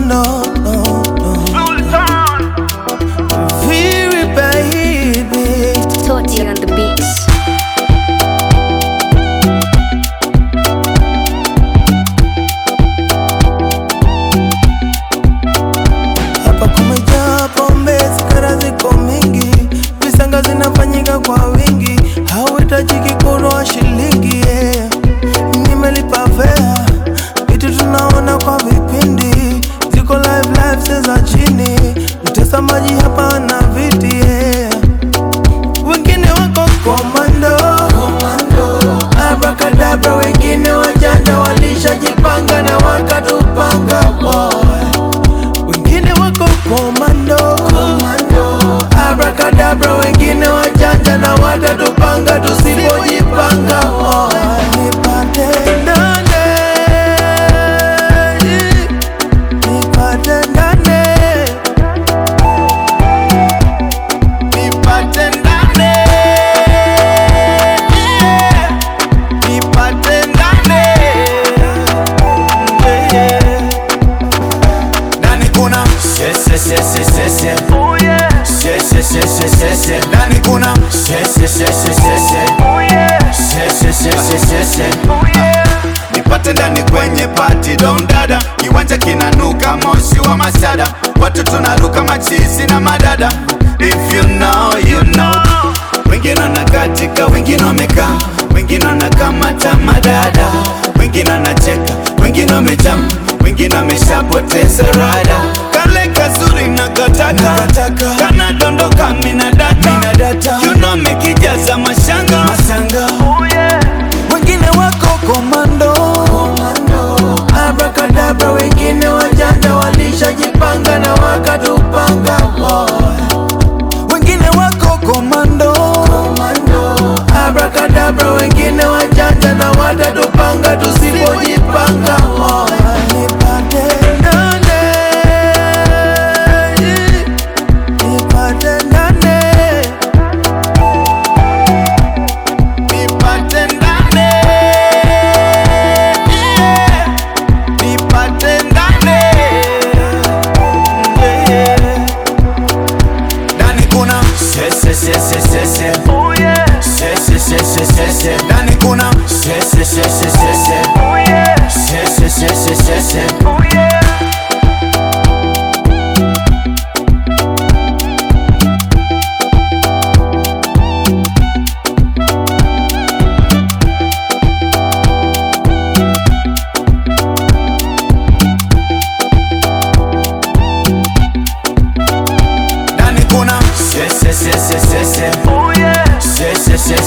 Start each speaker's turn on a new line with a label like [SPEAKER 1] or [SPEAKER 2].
[SPEAKER 1] commando. Very baby.
[SPEAKER 2] Toti on the beats.
[SPEAKER 1] Hapa kumejaa pombe, sigara ziko mingi, visanga zinafanyika kwa wingi, hauhitajiki kununua shilingi yeah. Nimelipa fea, vitu tunaona kwa vipindi, ziko live live se za chini, mtazamaji hapa na viti yeah. Wengine wako komando, abrakadabra, wengine wajanja walishajipanga na wakatupanga boy wengine wako komando, abrakadabra, wengine wajanja na watatupanga tusipojipanga. Oh, nipate ndane, nipate ndane, nipate ndane, yeah. nipate ndane, yeah.
[SPEAKER 3] Ndani kuna se se se se se se se se se se se se Ndani kuna se se se se se se se se se se se se Nipate ndani kwenye party don dada, kiwanja kinanuka moshi wa masada, watu tunaruka machizi na madada. If you know you know, wengine wanakatika, wengine wamekaa, wengine wanakamata madada, wengine wanacheka, wengine wamejam, wengine wameshapoteza rada. Kale kazuri na kataka, kanadondoka mina data, you know mekijaza mashanga,
[SPEAKER 1] wengine wako komando, abrakadabra, wengine wajanja walishajipanga na wakatupanga boy. Wengine wako komando, abrakadabra, wengine wajanja na watatupanga tusipojipanga boy. Nipate ndane, nipate ndane nipate ndane, yeah. nipate ndane, yeah.
[SPEAKER 3] ndani kuna se se se se se se se se se se se se ndani kuna se se se se se se se se se se se se ndani kuna se se se se se se